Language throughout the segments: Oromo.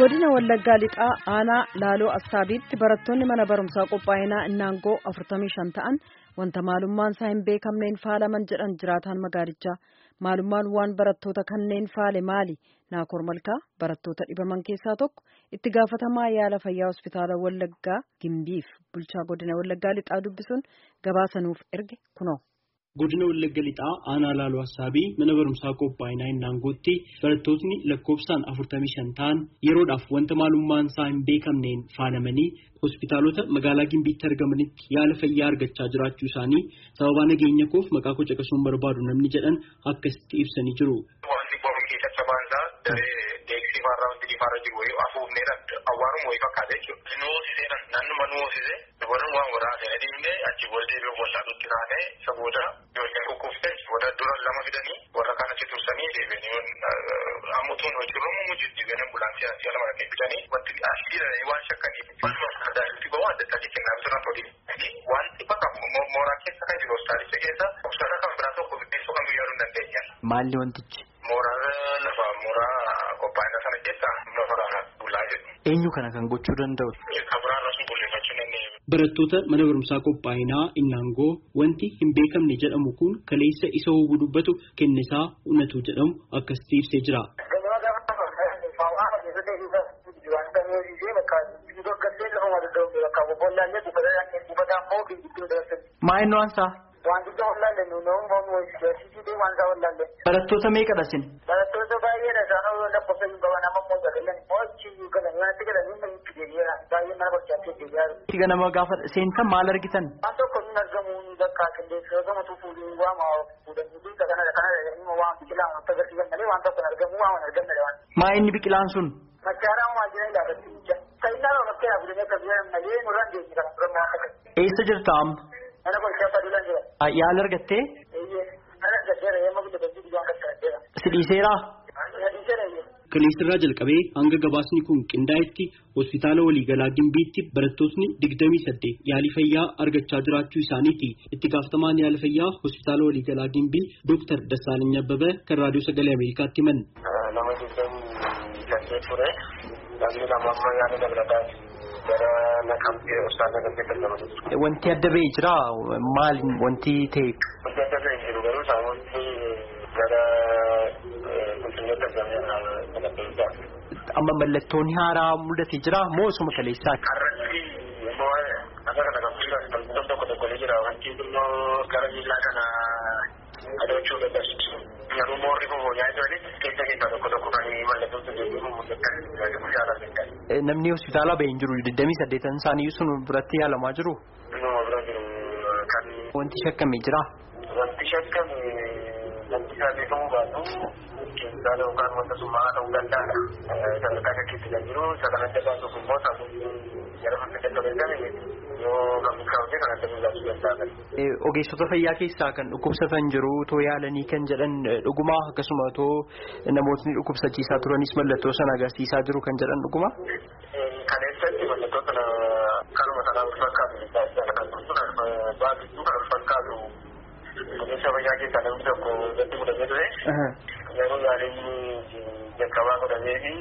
godina wallaggaa lixaa aanaa laaloo assaabiitti barattoonni mana barumsaa qophaa'inaa innaangoo 45 ta'an wanta maalummaan isaa hin beekamneen faalaman jedhan jiraataan magaalichaa maalummaan waan barattoota kanneen faale maali naakoor malkaa barattoota dhibaman keessaa tokko itti gaafatamaa yaala fayyaa hospitaala wallaggaa gimbiif bulchaa godina wallaggaa lixaa dubbisuun gabaasanuuf erge kunoo. Godina Wallagga Lixaa aanaa laaloo Assaabii mana barumsaa qophaa'inaa Innaangootti barattootni lakkoofsaan 45 ta'an yeroodhaaf wanta maalummaan isaa hin beekamneen faalamanii hospitaalota magaalaa Gimbiitti argamanitti yaala fayyaa argachaa jiraachuu isaanii sababa nageenya koof maqaa koo caqasuun barbaadu namni jedhan akkasitti ibsanii jiru. Deeksifaarraa wanti diimaarra jiru wayii afuufneedha awwaaruma wayii fakkaata jechuudha. Nu hoosisee naannuma nu hoosisee dubartiin waan waraasee deemnee achi booda deebi'uu waldaa dhutti taanee isa booda ijoolleen kukkuftee booda dura lama fidanii warra kaan achi tursanii deebi'anii ammutuun hojii mujjitti deebi'anii ambulaansii asii ala maratee fidanii wanti asii waan shakkanii waluma addaatti bahu adda addaatti kennaa bitura tolii. Wanti bakka mooraa keessa kan jiru hospitaalicha keessa hospitaala kan biraa tokko fiddeessuu kan biyyaduu hin dandeenye. Maalli wantichi? Mooraa lafa mooraa qophaa'ina sana keessa lafa bulaa jedhu. Eenyu kana kan gochuu danda'u? Kabiraarra sun qulleeffachuu dandeenye. Barattoota mana barumsaa qophaa'inaa Innaangoo wanti hin beekamne jedhamu kun kaleessa isa hubuu dubbatu kennisaa unatu jedhamu akkasitti ibsee jira. Maa'inni waan isaa? Wantoota wallaalle nuunawwan boonu wayii wanta wallaalle. Barattoota meeqadha sin? Barattoota baay'eedha isaan lakkoofsa hin qaban amma immoo galan mo'achi galan nyaatti galanii mana itti deebi'eera baay'ee mana barchaatti deebi'eera. Itti ganama gaafa seentan maal argitan? Waan tokko hin argamu bakka qilleensa gamatu fuudhuu waama fuudhanii kanadha kanadha inni waan biqilaa waan agarsiisan malee waan tokko hin argamu waan hin argamne waan. Maa'inni biqilaan sun? Machaaraa waan jiran ilaalatti Sayyidaan waan akka yaabulanii akka biyya malee nurraan deemni kana turan waan akka. Eessa jirta amma? Mana barchaa baduulaan jira. Yaala argattee? Eeyyee. Mana argatteera yemma guddaa guddaa waan qaqqabatteera. Si dhiiseeraa? Dhiiseera eeyyee. Kaleessarraa jalqabee hanga gabaasni kun qindaa'etti hospitaala waliigalaa Gimbiitti barattootni digdamii saddeet yaalii fayyaa argachaa jiraachuu isaaniiti. Itti gaafatamaan yaala fayyaa hospitaala waliigalaa Gimbii Dooktar Dassaalany Abbabee kan raadiyoo sagalee Ameerikaatti himan. Nama digdamii saddeet ture. Namni lama amma yaala dabalataa gara naqamtee hospitaala naqamtee kan nama jiru. Wanti adda ba'ee jira maal wanti ta'e? Wanti adda ba'ee jiru garuu saawwanti gara qulqullinatti argamee Amma mallattoon haaraa mul'atee jira moo osuma kaleessaati? Har'atti immoo akka kana kan fuuldura tokko tokko ni jira wanti immoo gara miillaa kana adochuu dadhabsiisu. Garuu moorri kun hoolaa jiranitti keessa keessaa tokko tokko kan mallattoon sun deebi'u mul'atan yaalaa danda'an. Namni hospitaalaa ba'ee hin jiru digdamii saddeetan isaanii sun biratti yaalamaa jiru. Inuma bira jiru kan. Wanti shakkame jira. Wanti shakkame wanti isaa beekamuu baatu keessaa yookaan wanta sun maa ta'uu danda'a. Sadarkaa shakkiitti kan jiru isa kan adda baasuuf immoo sammuu gara fakka dadhabame yoo kan milkaa'ute kan adda baasuu danda'a. Ogeessota fayyaa keessaa kan dhukkubsatan jiru too yaalanii kan jedhan dhuguma akkasuma too namootni dhukkubsachiisaa turanis mallattoo sana agarsiisaa jiru kan jedhan dhuguma. Kaleessatti mallattoo kana kanuma sanaa wal fakkaatu baasistuu kan wal fakkaatu ogeessa fayyaa keessaa namni tokko irratti godhamee ture. Yeroo yaaliin jalqabaa godhamee fi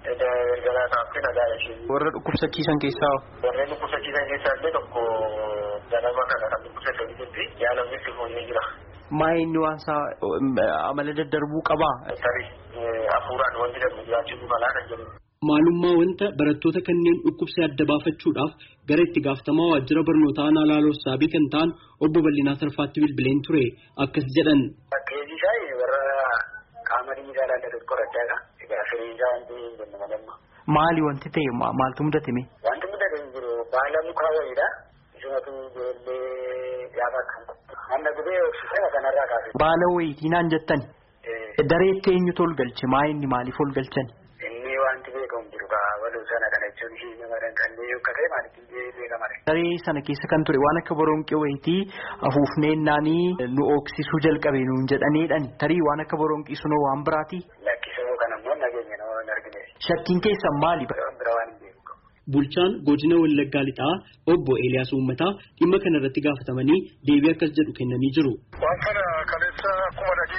erga taa'aatti nagaa ishee. Warra dhukkubsachiisan keessaa. Warreen dhukkubsachiisan keessaa illee tokko ganama kana kan dhukkubsatan jirti yaalamni itti fuunee jira. Maayinni waan isaa amala daddarbuu qabaa. Tarii hafuuraan wanti darbu jiraachuu malaa kan jedhu. Maalummaa wanta barattoota kanneen dhukkubsee adda baafachuudhaaf gara itti gaafatamaa waajjira barnootaa aanaa laaloo saabii kan ta'an obbo Bal'inaa Sarfaatti bilbileen ture akkas jedhan. Bakkeeji isaa warra qaama dhiigaa laallatu qorachaadha. Egaa firii isaa wanti hin jennu malamma. Maali wanti ta'e maaltu mudate? Wanti mudate hin jiru baala mukaa wayiidha. Isumatu ijoollee gaafa kan Amma gubee oksisana kanarraa kaase. Baala wayiitii naan jettan. Dareetti eenyutu ol galche maayinni maaliif ol galchan? Inni wanti beekamu jiru kaa waluu sana kana jechuun ishee nama danqannee akka ta'e maalitti beekama. Daree sana keessa kan ture waan akka boronqii wayitii afuufneennanii nu oksisuu jalqabe nuun jedhaneedhani tarii waan akka boronqii sunoo waan biraati. Lakkisoo kan ammoo nageenya nama hin argine. Shakkiin keessan maali? Bira waan hin beeku. Bulchaan godina Wallaggaa Lixaa obbo Eeliyaas Uummataa dhimma kana irratti gaafatamanii deebii akkas jedhu kennanii jiru. Waan kana kaleessa akkuma dhageenya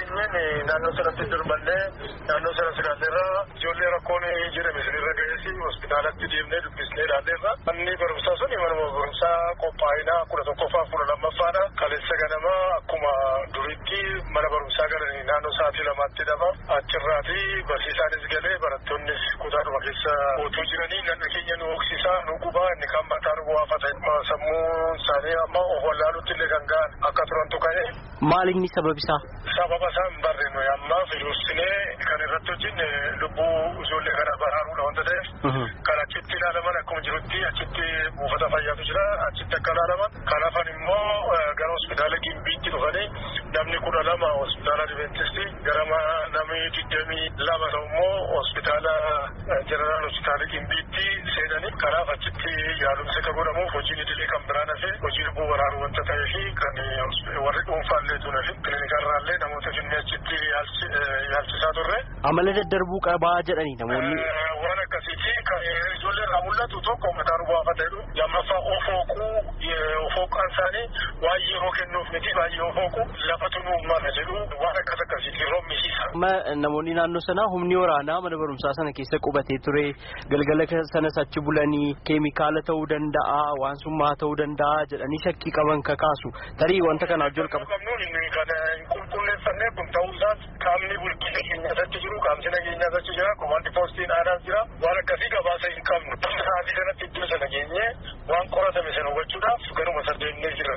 dandeenyeen naannoo sanatti dirmannee naannoo sana silaalleerra ijoollee rakkoon jedhame sinirra ga'eesi hospitaalatti deemnee dubbisnee ilaalleerra manni barumsaa sun manuma barumsaa qophaa'inaa kudha tokkoffaa kudha lammaffaadha kaleessa ganama akkuma duriitti mana barumsaa galanii naannoo sa'aatii lamaatti dhaba achirraati barsiisaanis galee barattoonnis kutaadhuma keessa ootuu jiranii nanna keenya nu hoksisaa nu gubaa inni kan mataa nu bu'aafata sammuu isaanii amma of wallaalutti illee kan ga'an akka turantu ka'e. Maali inni sababisaa? Sababa isaa hin barreenu ammaa firuusinee kan irratti hojjenne lubbuu ijoollee kana baraaruudha wanta ta'eef. Kan achitti ilaalaman akkuma jirutti achitti buufata fayyaatu jira achitti akka ilaalaman. Kan hafan immoo gara hospitaala Gimbiitti dhufanii namni kudha lama hospitaala Adiventisti gara namni digdamii lama ta'u immoo hospitaala jeneraal hospitaala Gimbiitti seenanii kanaaf achitti yaalumsi akka godhamuuf hojiin idilee kan biraan hafe hojii lubbuu baraaruu wanta ta'ee fi kan warri dhuunfaallee tuunee fi kiliinikarraallee namoota jennee achitti yaalchisaa turre. Amala daddarbuu qabaa jedhanii namoonni. Waan akkasiiti kan ijoollee irraa mul'atu tokko mataa nu bu'aafata jedhu lammaffaa ofooquu ofooqaan isaanii waan yeroo kennuuf miti baay'ee ofooqu lafatu nu uumama jedhu waan akkas akkasiiti roobmisiisa. Namoonni naannoo sanaa humni waraanaa mana barumsaa sana keessa qubatee ture galgala sanas achi bulanii keemikaala ta'uu danda'a waan summaa ta'uu danda'a jedhanii shakkii qaban kakaasu tarii wanta kanaaf jalqaba. Kana hin qulqulleeffannee kun ta'uu isaas qaamni bulchiinsa keenyaas achi jiru qaamsi nageenyaas achi jira komaandi poostiin aadaas jira waan akkasii gabaasa hin qabnu. Sa'aatii kanatti iddoo sana geenye waan qoratame sana hubachuudhaaf garuma saddeennee jira.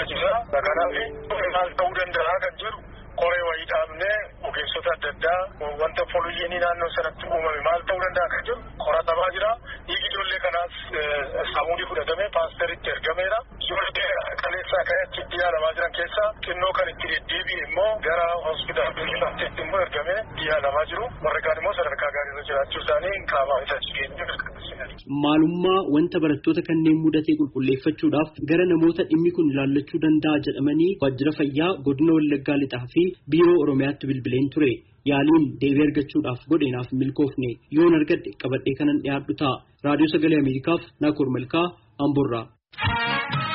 Kanaaf maal ta'uu danda'a kan jedhu qoree wayii dhaabnee ogeessota adda addaa wanta fooyyeenii naannoo sanatti uumame maal ta'uu danda'a kan jedhu qoratamaa jira. Dhiigi ijoollee kanaas saamuunii fudhatamee paasteritti ergameera. Ijoollee kaleessaa ka'ee achitti yaalamaa jiran keessaa xinnoo kan itti deddeebi'e immoo gara hospitaala Beekifaatti immoo ergamee yaalamaa jiru. Warri kaan immoo sadarkaa gaariirra jiraachuu isaanii qaamaa isa jigeenye Maalummaa wanta barattoota kanneen mudatee qulqulleeffachuudhaaf gara namoota dhimmi kun ilaallachuu danda'a jedhamanii waajjira fayyaa godina Wallaggaa lixaa fi biiroo Oromiyaatti bilbileen ture. Yaaliin deebii argachuudhaaf godheenaaf milkoofne yoon argadhe qabadhee kanan dhiyaadhu ta'a. Raadiyoo Sagalee Ameerikaaf Naakoor Malkaa Amborraa.